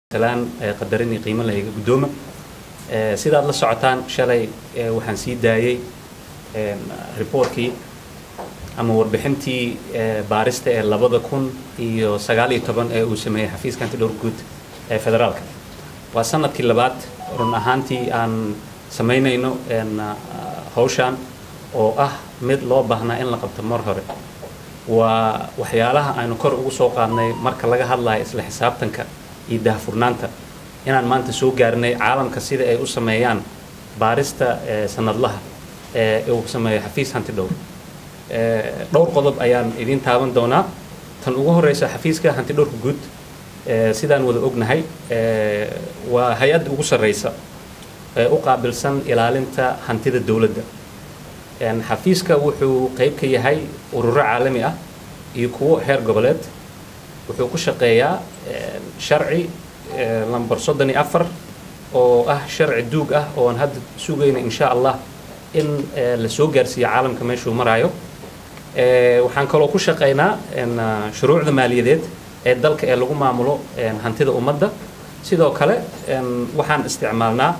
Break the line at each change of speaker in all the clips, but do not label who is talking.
salaan qadarin iyo qiimo lahiga guddooma sidaad la socotaan shalay waxaan sii daayey reportkii ama warbixintii baarista ee labada kun iyo sagaal iyo toban ee uu sameeyey xafiiska antidhowr guud ee federaalka waa sanadkii labaad run ahaantii aan samaynayno hawshan oo ah mid loo baahnaa in la qabto mar hore waa waxyaalaha aynu kor ugu soo qaadnay marka laga hadlayo isla xisaabtanka iyo daahfurnaanta inaan maanta soo gaarnay caalamka sida ay u sameeyaan baarista sanadlaha ee uu sameeyo xafiis hanti dhowr dhowr qodob ayaan idiin taaban doonaa tan ugu horeysa xafiiska hanti dhowrka guud sidaan wada ognahay waa hay-adda ugu sarreysa ee u qaabilsan ilaalinta hantida dowladda xafiiska wuxuu qeyb ka yahay ururo caalami ah iyo kuwo heer goboleed wuxuu ku shaqeeyaa sharci lamber soddon iyo afar oo ah sharci duug ah oo aan hadda sugayna insha allah in la soo gaarsiiyo caalamka meeshuu maraayo waxaan kaloo ku shaqaynaa shuruucda maaliyadeed ee dalka ee lagu maamulo hantida ummadda sidoo kale waxaan isticmaalnaa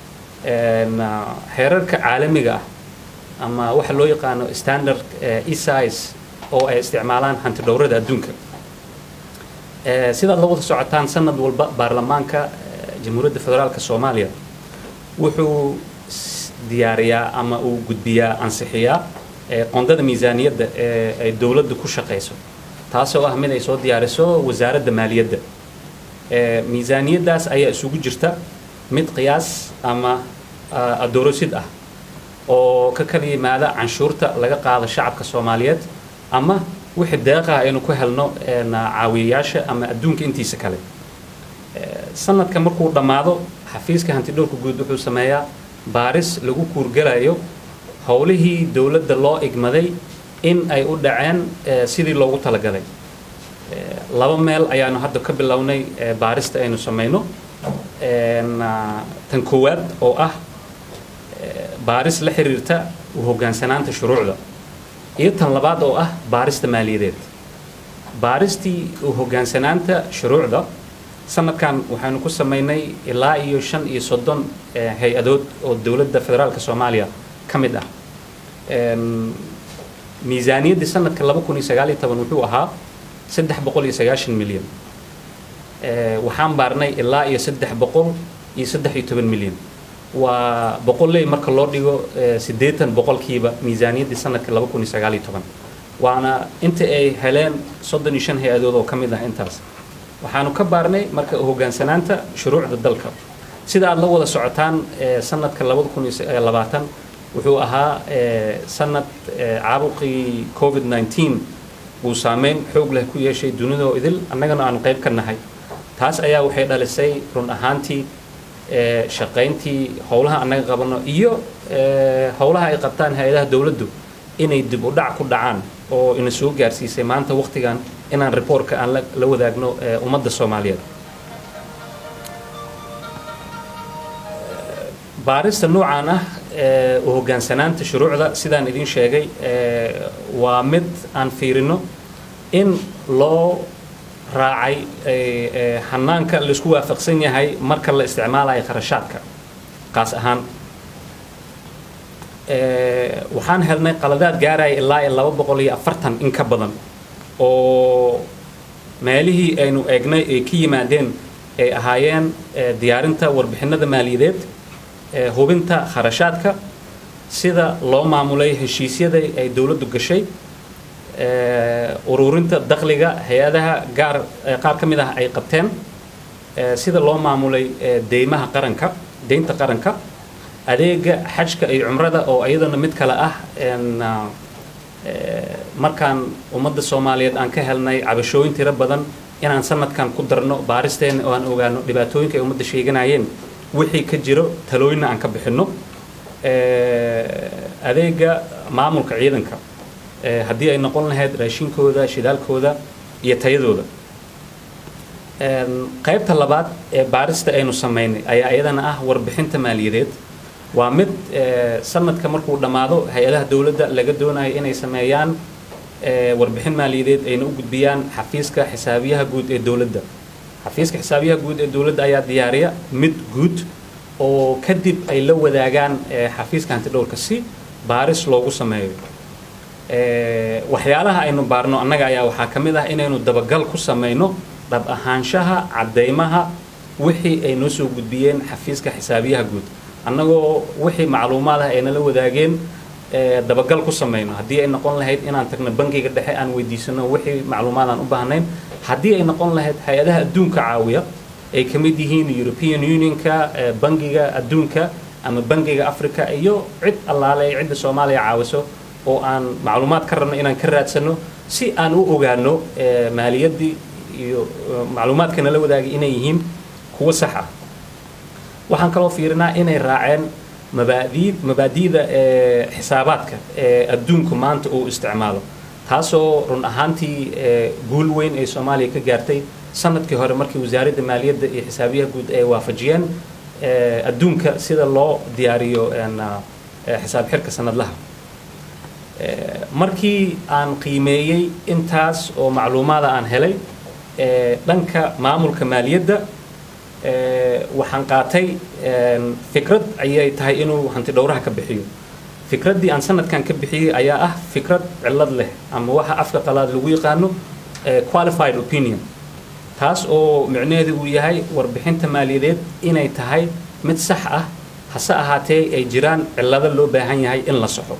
xeerarka caalamiga ah ama waxa loo yaqaano standard esis oo ay isticmaalaan hanti dhowrada adduunka sidaad la wada socotaan sanad walba baarlamaanka jamhuuriyadda federaalka soomaaliya wuxuu diyaariyaa ama uu gudbiyaa ansixiyaa qondada miisaaniyadda ee ay dowladda ku shaqayso taasoo ah mid ay soo diyaariso wasaaradda maaliyadda miisaaniyaddaas ayaa isugu jirta mid qiyaas ama adoorosid ah oo ka kala yimaada canshuurta laga qaado shacabka soomaaliyeed ama wixii deeqaha aynu ku helno caawiyayaasha ama adduunka intiisa kale sanadka markuu dhammaado xafiiska hantidhowrka guud wuxuu sameeyaa baaris lagu kuurgalayo howlihii dowladda loo igmaday in ay u dhaceen sidii loogu talagalay laba meel ayaanu hadda ka bilownay baarista aynu samayno tan koowaad oo ah baaris la xiriirta u hoggaansanaanta shuruucda iyo tan labaad oo ah baarista maaliyadeed baaristii u hoggaansanaanta shuruucda sanadkan waxaynu ku samaynay ilaa iyo shan iyo soddon hay-adood oo dowladda federaalka soomaaliya ka mid ah miisaaniyaddii sanadka laba kun iyo sagaal iyo toban wuxuu ahaa saddex boqol iyo sagaashan milyan waxaan baarnay ilaa iyo saddex boqol iyo saddex iyo toban milyan waa boqolley marka loo dhigo siddeetan boqolkiiba miisaaniyaddii sanadka laba kun iyo sagaal iyo toban waana inta ay heleen soddon iyo shan hay-adood oo ka mid ah intaas waxaanu ka baarnay marka hoggaansanaanta shuruucda dalka sida aad la wada socotaan sanadka labada kun iyo labaatan wuxuu ahaa sanad caabuqii covid nineteen uu saameyn xoog leh ku yeeshay dunidoo idil annagana aanu qayb ka nahay taas ayaa waxay dhalisay run ahaantii shaqayntii howlaha annaga qabano iyo howlaha ay qabtaan hay-adaha dowladdu inay dib u dhac ku dhacaan oo ina soo gaarsiisay maanta waqtigan inaan reportka aan la wadaagno ummadda soomaaliyeed baarista noocaan ah u hoggaansanaanta shuruucda sidaan idiin sheegay waa mid aan fiirino in loo raacay hanaanka laisku waafaqsan yahay marka la isticmaalayo kharashaadka qaas ahaan waxaan helnay qaladaad gaaraya ilaa iyo laba boqol iyo afartan in ka badan oo meelihii aynu eegnay ay ka yimaadeen ay ahaayeen diyaarinta warbixinada maaliyadeed hubinta kharashaadka sida loo maamulay heshiisyada ay dowladdu gashay ururinta dakhliga hay-adaha gaar qaar ka mid ah ay qabteen sida loo maamulay deymaha qaranka deynta qaranka adeega xajka iyo cumrada oo iyadana mid kale ah markaan ummadda soomaaliyeed aan ka helnay cabashooyin tiro badan inaan sanadkan ku darno baaristeena oo aan ogaano dhibaatooyinka ay ummadda sheeganayeen wixii ka jiro talooyinna aan ka bixinno adeega maamulka ciidanka haddii ay noqon lahayd raashinkooda shidaalkooda iyo tayadooda qaybta labaad ee baarista aynu samaynay ayaa iyadana ah warbixinta maaliyadeed waa mid sanadka markuu dhammaado hay-adaha dowladda laga doonayo inay sameeyaan warbixin maaliyadeed ayna u gudbiyaan xafiiska xisaabiyaha guud ee dowladda xafiiska xisaabiyaha guud ee dowladda ayaa diyaariya mid guud oo kadib ay la wadaagaan xafiiska hantidhowrka si baaris loogu sameeyo waxyaalaha aynu baarno annaga ayaa waxaa ka mid ah inaynu dabagal ku samayno dhab ahaanshaha caddaymaha wixii ay noo soo gudbiyeen xafiiska xisaabiyaha guud annagoo wixii macluumaad ah ay nala wadaageen dabagal ku samayno haddii ay noqon lahayd inaan tagno bangiga dhexe aan weydiisano wixii macluumaad aan u baahnayn haddii ay noqon lahayd hay-adaha adduunka caawiya ay ka mid yihiin european unionka bangiga adduunka ama bangiga africa iyo cid allaale ay cidda soomaaliya caawiso oo aan macluumaad ka rabno inaan ka raadsano si aan u ogaano maaliyaddii iyo macluumaadka nala wadaagay inay yihiin kuwo sax ah waxaan kaloo fiirinaa inay raaceen mabaadii mabaadi'da xisaabaadka ee adduunku maanta uu isticmaalo taasoo run ahaantii guul weyn ay soomaaliya ka gaartay sanadkii hore markii wasaaradda maaliyadda iyo xisaabiyaha guud ay waafajiyeen adduunka sida loo diyaariyo xisaab xirka sanadlaha markii aan qiimeeyey intaas oo macluumaada aan helay dhanka maamulka maaliyadda waxaan qaatay fikrad ayay tahay inuu hanti dhowraha ka bixiyo fikraddii aan sanadkan ka bixiyey ayaa ah fikrad cillad leh ama waxa afka qalaad lagu yaqaano qualified opinion taas oo micnaheedu uu yahay warbixinta maaliyadeed inay tahay mid sax ah hase ahaatee ay jiraan cillado loo baahan yahay in la soxo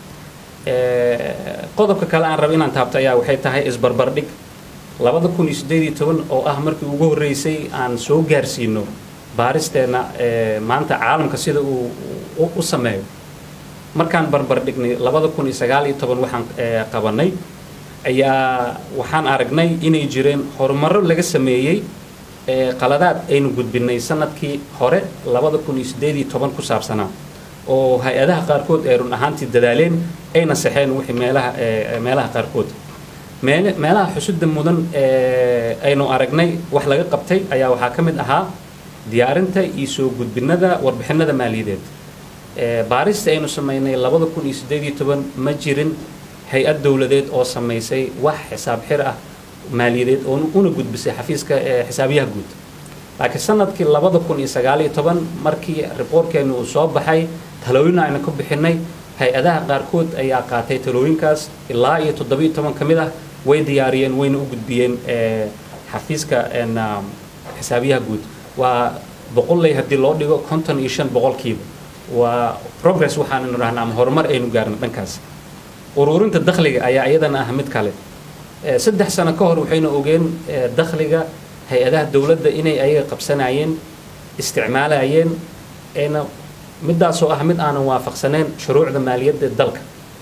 qodobka kale aan raba inaan taabto ayaa waxay tahay isbarbardhig labada kun iyo siddeed iyo toban oo ah markii ugu horreysay aan soo gaarsiino baaristeenna maanta caalamka sida uu u sameeyo markaan barbardhignay labada kun iyo sagaal iyo toban waxaan qabanay ayaa waxaan aragnay inay jireen horumarro laga sameeyey qaladaad aynu gudbinay sanadkii hore labada kun iyo siddeed iyo toban ku saabsanaa oo hay-adaha qaarkood ay run ahaantii dadaaleen ayna saxeen wixii meelaha meelaha qaarkood meelaha xusudda mudan aynu aragnay wax laga qabtay ayaa waxaa ka mid ahaa diyaarinta iyo soo gudbinada warbixinada maaliyadeed baarista aynu samaynay labada kun iyo siddeed iyo toban ma jirin hay-ad dowladeed oo samaysay wax xisaab xir ah maaliyadeed oo una gudbisay xafiiska xisaabiyaha guud laakiin sanadkii labada kun iyo sagaal iyo toban markii riboortkeenu uu soo baxay talooyin aynu ka bixinay hay-adaha qaarkood ayaa qaatay talooyinkaas ilaa iyo toddobiyo toban ka mid ah way diyaariyeen wayna u gudbiyeen xafiiska xisaabiyaha guud waa boqolley haddii loo dhigo konton iyo shan boqolkiiba waa progress waxaannu dhahnaa ama horumar aynu gaarno dhankaas ururinta dakhliga ayaa iyadana ah mid kale saddex sano ka hor waxaynu ogeen dakhliga hay-adaha dowladda inay ayaga qabsanayeen isticmaalayeen ayna middaasoo ah mid aanan waafaqsaneyn shuruucda maaliyadda dalka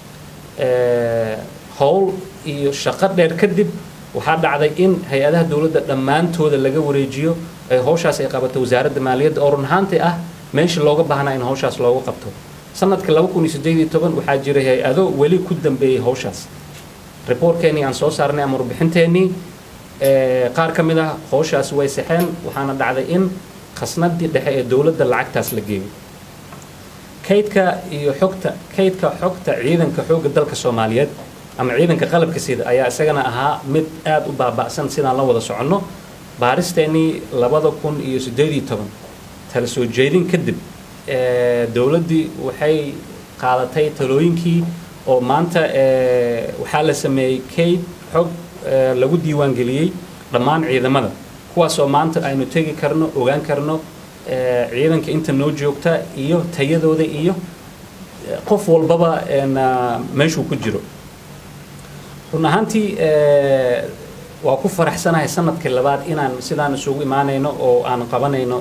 howl iyo shaqo dheer kadib waxaa dhacday in hay-adaha dowladda dhammaantooda laga wareejiyo ay howshaas ay qabato wasaaradda maaliyadda oo run ahaantii ah meesha looga baahnaa in howshaas looga qabto sanadka laba kun iyo siddeed iyo toban waxaa jiray hay-ado weli ku dambeeyey howshaas riboortkeenii aan soo saarnay ama warbixinteennii qaar ka mid ah howshaas way saxeen waxaana dhacday in khasnadii dhexe ee dowladda lacagtaas la geeyo kaydka iyo xogta kaydka xogta ciidanka xoogga dalka soomaaliyeed ama ciidanka qalabka sida ayaa isagana ahaa mid aada u baaba'san sidaan la wada soconno baaristeennii labada kun iyo siddeed iyo toban tala soo jeedin kadib dowladdii waxay qaadatay talooyinkii oo maanta waxaa la sameeyey kayd xog lagu diiwaangeliyey dhammaan ciidamada kuwaasoo maanta aynu tegi karno ogaan karno ciidanka inta noo joogta iyo tayadooda iyo qof walbaba meeshuu ku jiro run ahaantii waa ku faraxsanahay sanadkii labaad inaan sidaan isugu imaanayno oo aan qabanayno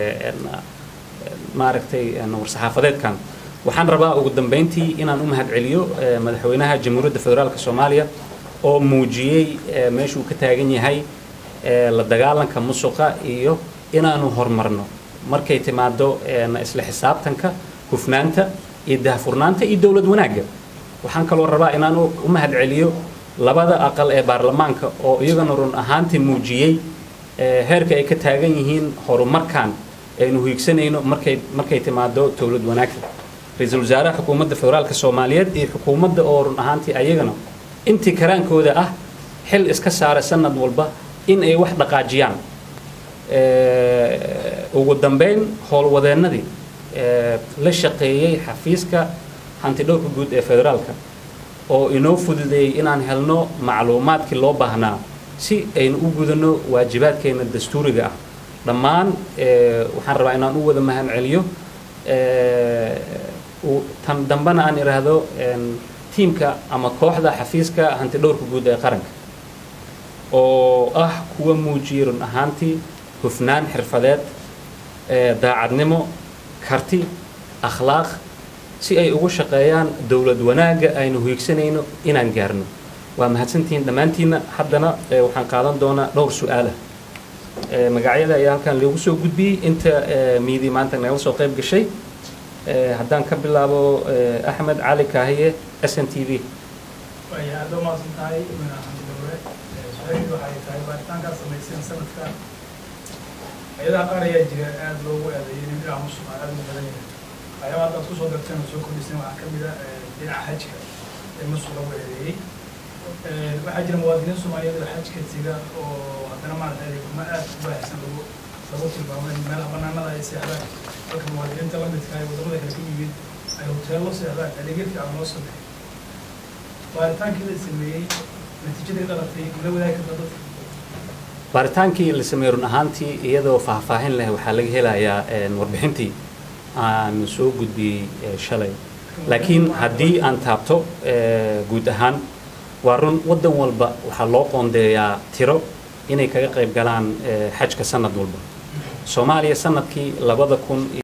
maaragtay war-saxaafadeedkan waxaan rabaa ugu dambeyntii inaan u mahadceliyo madaxweynaha jamhuuriyadda federaalk soomaaliya oo muujiyey meeshuu ka taagan yahay la dagaalanka musuqa iyo inaanu horumarno markay timaado isla xisaabtanka hufnaanta iyo dahfurnaanta iyo dowlad wanaagga waxaan kaloo rabaa inaan u mahadceliyo labada aqal ee baarlamaanka oo iyagana run ahaantii muujiyey heerka ay ka taagan yihiin horumarkan aynu hiigsanayno markay markay timaado dowlad wanaagga ra-iisul wasaaraha xukuumadda federaalka soomaaliyeed iyo xukuumadda oo run ahaantii ayagana intii karaankooda ah xil iska saara sanad walba in ay wax dhaqaajiyaan ugu dambeyn howlwadeennadii la shaqeeyey xafiiska hantidhowrka guud ee federaalka oo inoo fududeeyey inaan helno macluumaadkii loo baahnaa si aynu u gudano waajibaadkeena dastuuriga ah dhammaan waxaan rabaa inaan u wada mahad celiyo tan dambena aan idhaahdo tiimka ama kooxda xafiiska hantidhowrka guud ee qaranka oo ah kuwa muujiyey run ahaantii hufnaan xirfadeed daacadnimo karti akhlaaq si ay ugu shaqeeyaan dowlad wanaagga aynu hiigsanayno inaan gaarno waa mahadsantihiin dhammaantiinna haddana waxaan qaadan doonaa dhowr su-aalah magacyada ayaa halkan loogu soo gudbiyey inta miidii maanta nagala soo qayb gashay haddaan ka bilaabo axmed cali kaahiye s n t v
way aada u mahadsan tahay xamdi dowre su-aashii waxay tahay baaritaankaa samayseen sanadka hay-adaha qaar ayaa jira aada loogu eedeeyay in dhinaca musuq aada u badan yahay waxyaaba haddaad kusoo darteen oo soo kordhiseen waxaa ka mid a dhinaca xajka ee musuq lagu eedeeyey waxaa jira muwaadiniin soomaaliyeed oo xajka tiga oo haddana maarata adeeguma aad u baahsan lagu lagu tilmaamay meelaha banaanada ay seexdaan halka muwaadiniinta la midka ay wadamada kale ka yimid ay hoteello seexdaan adeegyo fiican loo sameeyo baaritaankii la sameeyey natiijadii dhalatay mala wadaagi karta dadka
baaritaankii la sameeyey run ahaantii iyadoo faahfaahin leh waxaa laga helayaa warbixintii aan soo gudbiyey shalay laakiin haddii aan taabto guud ahaan waa run waddan walba waxaa loo qoondeeyaa tiro inay kaga qayb galaan xajka sanad walba soomaaliya sanadkii labada kun